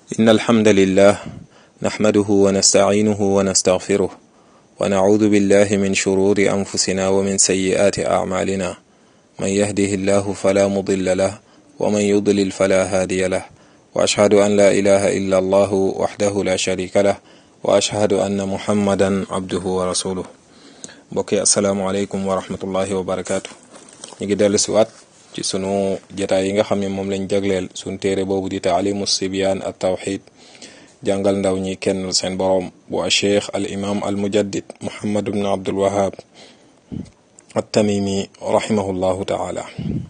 إن الحمد لله نحمده ونستعينه ونستغفره ونعوذ بالله من شرور أنفسنا ومن سيئات أعمالنا من يهده الله فلا مضل له ومن يضلل فلا هادي له وأشهد أن لا إله إلا الله وحده لا شريك له وأشهد أن محمدا عبده ورسوله mbokki asalaamaaleykum wa rahmatullahi wa barakaatu ñu ngi dellu si waat ci sunu jataay yi nga xam ne moom lañ jagleel sunu téere boobu di taalimu sibyaan at tawxid jàngal ndaw ñi kenn seen boroom bu a cheikh al imam al mujaddid muhammad ibn abdul wahab at tamimi rahimahullahu taala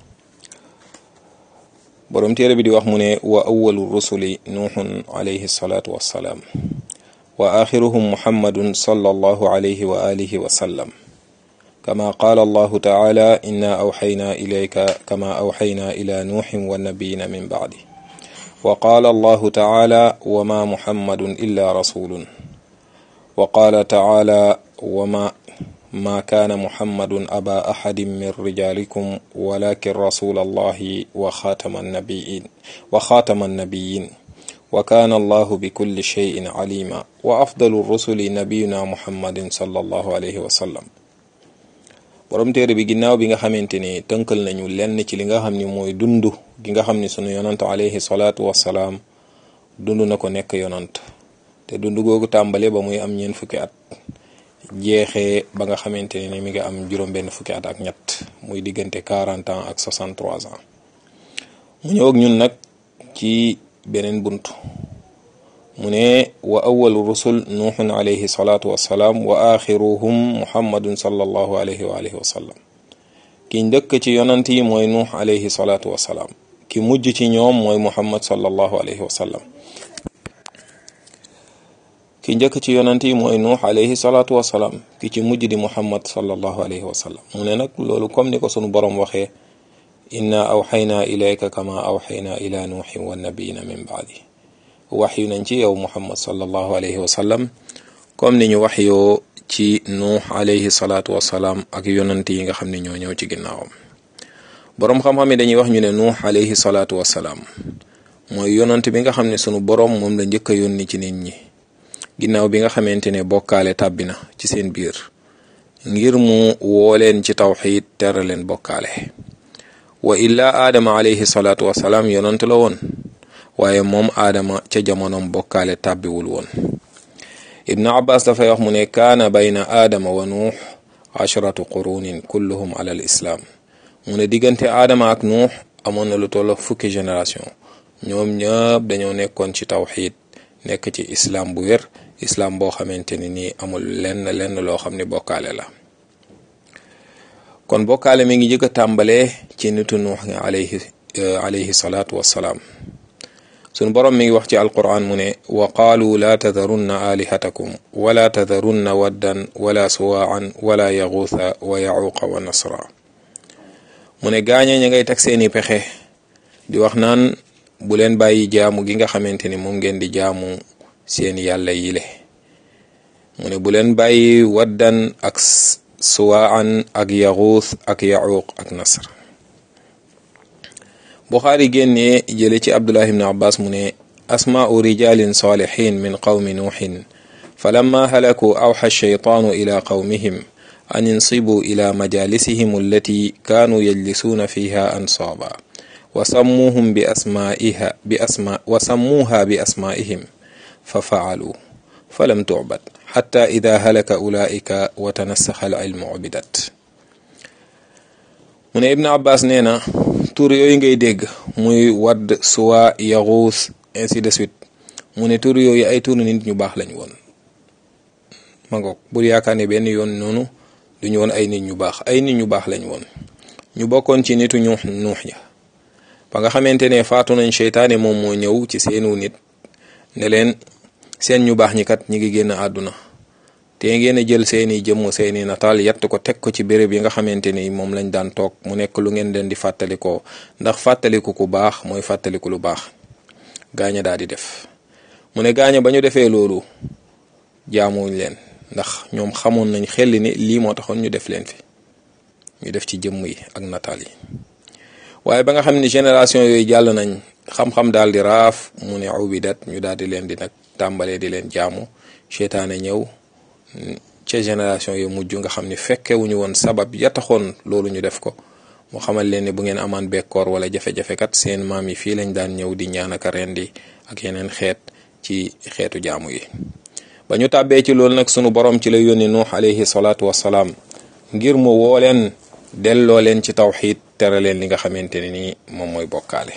boroom téere bi di wax mu ne wa awalu rusuli nuuxun alayhi salaatu wassalaam wa axiruhum muhammadun sallallahu alayhi wa alihi wa sallam kama qaala allahu taala inna awxaynaa ilayka kama awxaynaa ila nuuxin wa nabiyina min bacdi wa qaala allahu taala wa ma muhammadun illa rasulun wa qaala taala wa ma ma kaana muhammadun aba axadin min rijalikum walakin rasula allahi wa xaatama annabiyin wa xaatama annabiyin wa kaana allahu bi kulli cheyin calima wa afdalu rusuli nabiyuna muhammadin sallallahu alayhi wa sallam borom téere bi ginnaaw bi nga xamante ni tënkal nañu lenn ci li nga xam ni mooy dund gi nga xam ni sunu yonant alayhi salaatu wassalaam dund na ko nekk yonant te dund googu tàmbale ba muy am ñeent fukki at jeexee ba nga xamante ni mi nga am juróom benn fukki at ak ñett muy diggante 40 ans ak 63 ans mu ñëw ak ñun nag ci beneen bunt mu ne wa awalu rusul nuuxun alayhi salaatu wassalaam wa axiruhum muhammadun sallallahu alayhi wa alihi wa sallam ki njëkk ci yonant yi mooy nuux alayhi salaatu wassalaam ki mujj ci ñoom mooy muhammad sallallahu alayhi wa sallam ki njëkk ci yonant yi mooy nuux alayhi salaatu wassalaam ki ci mujj di muhammad sallallahu alayhi wa sallam mu ne nag loolu comme ni ko sunu boroom waxee inna awxaynaa ilayka kama awxaynaa ila nuuxin wa nabiyina min baadi wax yu nañ ci yow muhammad sallallahu alayhi wa sallam comme ni ñu wax yoo ci nuux alayhi salaatu wasalaam ak yonant yi nga xam ne ñoo ñëw ci ginnaawam boroom xam-xam yi dañuy wax ñu ne nuux alayhi salaatu wasalaam mooy yonant bi nga xam ne sunu boroom moom la njëkk a yónni ci nit ñi ginnaaw bi nga xamante ne bokkaale tàbbi na ci seen biir ngir mu woo leen ci tawxiid tere leen bokkaale wa illa aadama alayhi salaatu wasalaam yonant la woon waaye moom aadama ca jamonoom bokkaale tàbbiwul woon ibnu abbas dafay wax mu ne kaana bayna aadama wa nuux ashratu qurunin kulluhum ala al islaam mu ne diggante aadama ak nuux amoon na lu toll fukki génération ñoom ñëpp dañoo nekkoon ci tawxiid nekk ci islaam bu wér islaam boo xamante ni nii amul lenn lenn loo xam ne bokkaale la kon bokkaale mi ngi jëkk a tàmbalee ci nitu nuux nga alayhi alayhi salaatu wassalaam sunu boroom mi ngi wax ci alquran mu ne wa qaalu laa tadarunna alihatakum wala tadarunna waddan wala suwaan wala yaxuusa wa yaxuuqa wa nasra mu ne gaañe ña ngay teg seeni pexe di wax naan bu leen bàyyi jaamu gi nga xamante ni moom ngeen di jaamu seen yàlla yile mu ne bu leen bàyyi waddan ak suwaan ak yaxuus ak yaxuuq ak nasr buxaari génnee jële ci abdullah ibn abbas mu ne asmaau rijalin salihin min qawmi nuuxin falamma halaku awxa shaytaanu ila qawmihim an insibu ila majalisihim allati kaanuu yajlisuuna fiha ansaaba wa sammuuhum bi asmaiha bi asma wa sammuuha bi asmaihim fa faaluu falam tucbad xatta ida halaka ulaika wa tanassaxa al ilmu ubidat mu ne ibn abbas nee na tur yooyu ngay dégg muy wadd suwa yaxuus ainsi de suite mu ne tur yooyu ay tur nit ñu baax lañ woon ma ngoog bul yaakaar ne benn yoon noonu duñu woon ay nit ñu baax ay nit ñu baax lañ woon ñu bokkoon ci nitu ñu nuux ja ba nga xamante ne faatu nañ seytaane moom moo ñëw ci seenu nit ne leen seen ñu baax ñi kat ñi ngi génn àdduna te ngeen a jël seeni jëmm seeni nataal yatt ko teg ko ci béréb yi nga xamante ni moom lañ daan toog mu nekk lu ngeen leen di fàttalikoo ndax fàttaliku ku baax mooy fàttaliku lu baax gaaña daal di def mu ne gaaña ba ñu defee loolu jaamuñ leen ndax ñoom xamoon nañ xel ni lii moo taxoon ñu def leen fi ñu def ci jëmm yi ak nataal yi waaye ba nga xam ne génération yooyu jàll nañ xam-xam daal di raaf mu ne ubidat ñu daal di leen di nag tàmbalee di leen jaamu seytaane ñëw ca génération yu mujj nga xam ni fekkewuñu woon sabab ya taxoon loolu ñu def ko mu xamal leen ne bu ngeen amaan bekkoor wala jafe-jafe kat seen maam yi fii lañ daan ñëw di ñaan ak rendi ak yeneen xeet ci xeetu jaamu yi ba ñu tàbbee ci loolu nag sunu borom ci la yónni nuux alayhi salaatu wassalaam ngir mu woo leen delloo leen ci tawxiid tere leen li nga xamante ne nii moom mooy bokkaale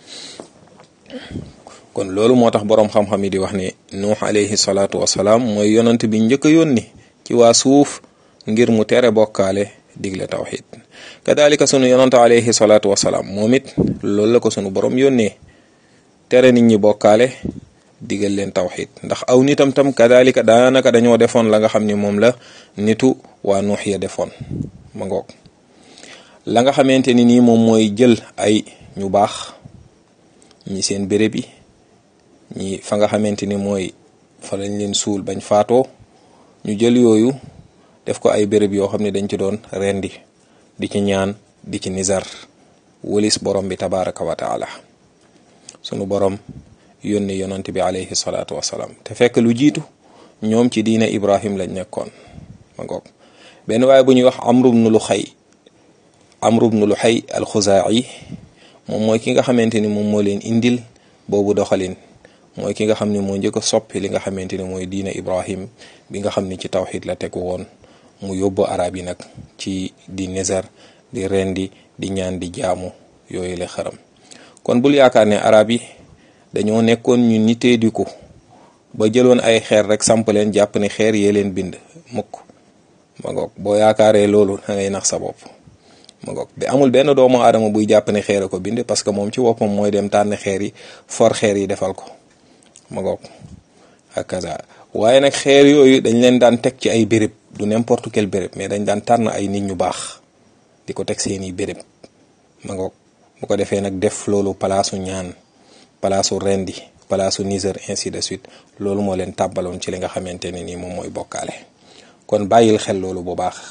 kon loolu moo tax boroom xam-xam yi di wax ne nuux alayhi salaatu wassalaam mooy yonant bi njëkk a yónni ci waa suuf ngir mu tere bokkaale digle tawxiid kadalika sunu yonant alayhi salaatu wassalaam moom it loolu la ko sunu borom yónnee tere nit ñi bokkaale digal leen tawxiid ndax aw nitam tam kadalika daanaka dañoo defoon la nga xam ni moom la nitu waa nuux ya defoon ma ngoog la nga xamante ni nii moom mooy jël ay ñu baax ñi seen béréb yi ñi fa nga xamante ni mooy fa lañ leen suul bañ faatoo ñu jël yooyu def ko ay béréb yoo xam ne dañ ci doon rendi di ci ñaan di ci nizar wëlis borom bi tabaraka wa taala sunu borom yónni yonant bi alayhi salaatu wasalaam te fekk lu jiitu ñoom ci diina ibrahim lañ nekkoon ma ngoog benn waaye bu ñuy wax amru bnu lu xay amru bnu lu xay alxuzaayi moom mooy ki nga xamante ni moom moo leen indil boobu doxalin mooy ki nga xam ne moo njëkk a soppi li nga xamante ni mooy diina ibrahim bi nga xam ne ci tawxid la tegu woon mu yóbbu arab yi nag ci di nizar di rendi di ñaan di jaamu yooyu la xaram kon bul yaakaar ne arab yi dañoo nekkoon ñu nitee di ko ba jëloon ay xeer rek samp leen jàpp ne xeer yee leen bind mukk ma ngoog boo yaakaaree loolu da ngay nax sa bopp ma ngoog bi amul benn doomu aadama buy jàpp ne xeer a ko bind parce que moom ci boppam mooy dem tànn xeer yi for xeer yi defal ko ma ngoog ak kaza waaye nag xeer yooyu dañ leen daan teg ci ay béréb du n'importe quel béréb mais dañ daan tànn ay nit ñu baax di ko teg seeni béréb ma ngoog bu ko defee nag def loolu palaasu ñaan palaasu rendi palaasu niser ainsi de suite loolu moo leen tàbbaloon ci li nga xamante ne nii moom mooy bokkaale kon bàyyil xel loolu bu baax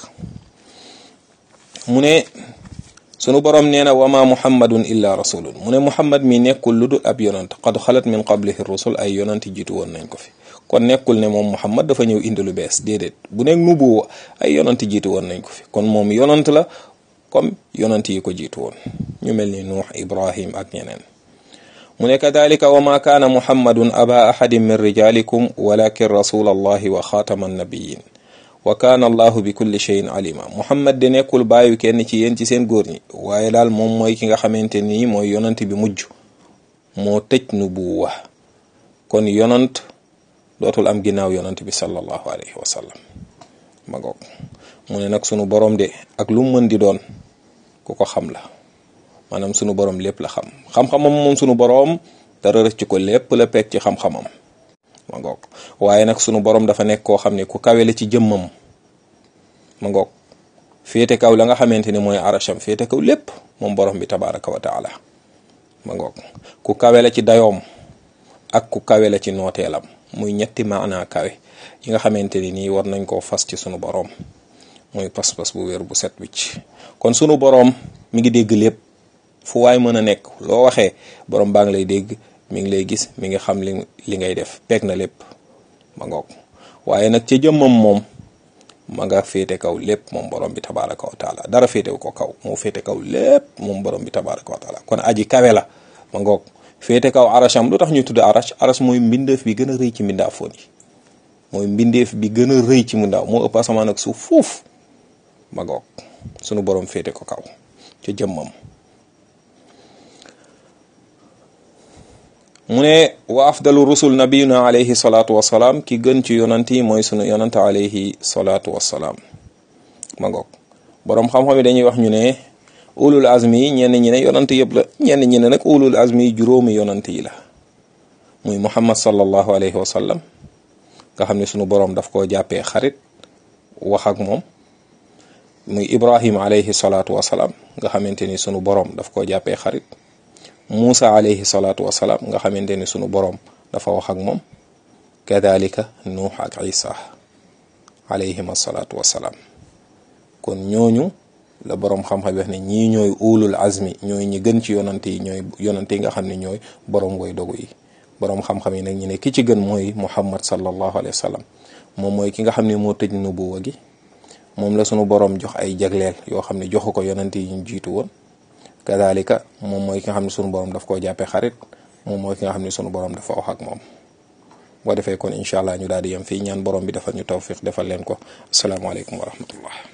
mu ne sunu borom nee na wama muhammadun illa rasulun mu ne muhammad mi nekkul lu dul ab yonant qad xalat min qablihi rusul ay yonant jiitu woon nañ ko fi kon nekkul ne moom muhammad dafa ñëw indi lu bees déedéet bu nekk nubuwa ay yonant jiitu woon nañ ko fi kon moom yonant la comme yonant yi ko jiitu woon ñu mel ni nuux ibrahim ak ñeneen mu ne kadalika wa ma kaana muhammadun aba ahadin min rijalikum walakin rasul allahi wa xaatama annabiyin wa kaana allahu bi kulli cheyin alima muhammad de nekkul bàyyi kenn ci yéen ci seen góor ñi waaye daal moom mooy ki nga xamante nii mooy yonant bi mujj moo tëj nubuwa kon yonant dootul am ginnaaw yonant bi sallallahu alayhi wa sallam ma ngoog mu ne nag sunu borom de ak lu mu mën di doon ku ko xam la maanaam sunu borom lépp la xam xam-xamam moom sunu borom dara rëcc ko lépp la pegg ci xam-xamam ma ngoog waaye nag sunu borom dafa nekk koo xam ne ku kawe la ci jëmmam ma ngoog féete kaw la nga xamante ni mooy arasham féete kaw lépp moom borom bi tabaraka wa taala ma ngoog ku kawe la ci dayoom ak ku kawe la ci nooteelam muy ñetti maanaa kawe yi nga xamante ni nii war nañ koo fas ci sunu borom muy pas-pas bu wér bu set wicc kon sunu borom mi ngi dégg lépp fu waay mën a nekk loo waxee borom baa ngi lay dégg mi ngi lay gis mi ngi xam li li ngay def peeg na lépp ma ngoog waaye nag ca jëmmam moom ma nga féete kaw lépp moom borom bi tabaraka wa taala dara féetewu ko kaw moo féete kaw lépp moom borom bi tabaraka wa taala kon aji kawe la ma ngoog féete kaw arasham lu tax ñu tudd arash arash mooy mbindeef bi gën a rëy ci mbindaafoon yi mooy mbindeef bi gën a rëy ci mbindaaw moo ëpp asamaan ak suuf fuuf ma ngoog sunu borom féete ko kaw ca jëmmam mu ne wa afdalu rusul nabiyuna alayhi salaatu wasalaam ki gën ci yonant yi mooy sunu yonant alayhi salaatu wasalaam ma ngoog boroom xam-xam yi dañuy wax ñu ne ulul azmi yi ñenn ñi ne yonant yëpp la ñenn ñi ne nag ulul azmi yi juróomi yonant yi la muy muhammad sallallahu alayhi wa sallam nga xam ne sunu boroom daf koo jàppee xarit wax ak moom muy ibrahim alayhi salaatu wasalaam nga xamante ni sunu boroom daf koo jàppee xarit Muusa alayhi salaatu wasalaam nga xamante ni sunu boroom dafa wax ak moom kadalika nuux ak isa alayhim asalaatu wasalaam kon ñooñu la boroom xam-xam wax ne ñii ñooy ulul azmi ñooy ñi gën ci yonante yi ñooy yonante yi nga xam ne ñooy boroom way dogu yi boroom xam-xam yi nag ñu ne ki ci gën mooy muhammad sallallahu alayhi wa sallam moom mooy ki nga xam ne moo tëj nubuwa gi moom la sunu boroom jox ay jagleel yoo xam ne joxu ko yonante yi ñu jiitu woon kadalika moom mooy ki nga xam ne sunu boroom daf koo jàppee xarit moom mooy ki nga xam ne sunu boroom dafa wax ak moom boo defee kon incha allah ñu daal di yem fii ñaan borom bi defal ñu tawfiq defal leen ko asalaamaaleykum wa rahmatullah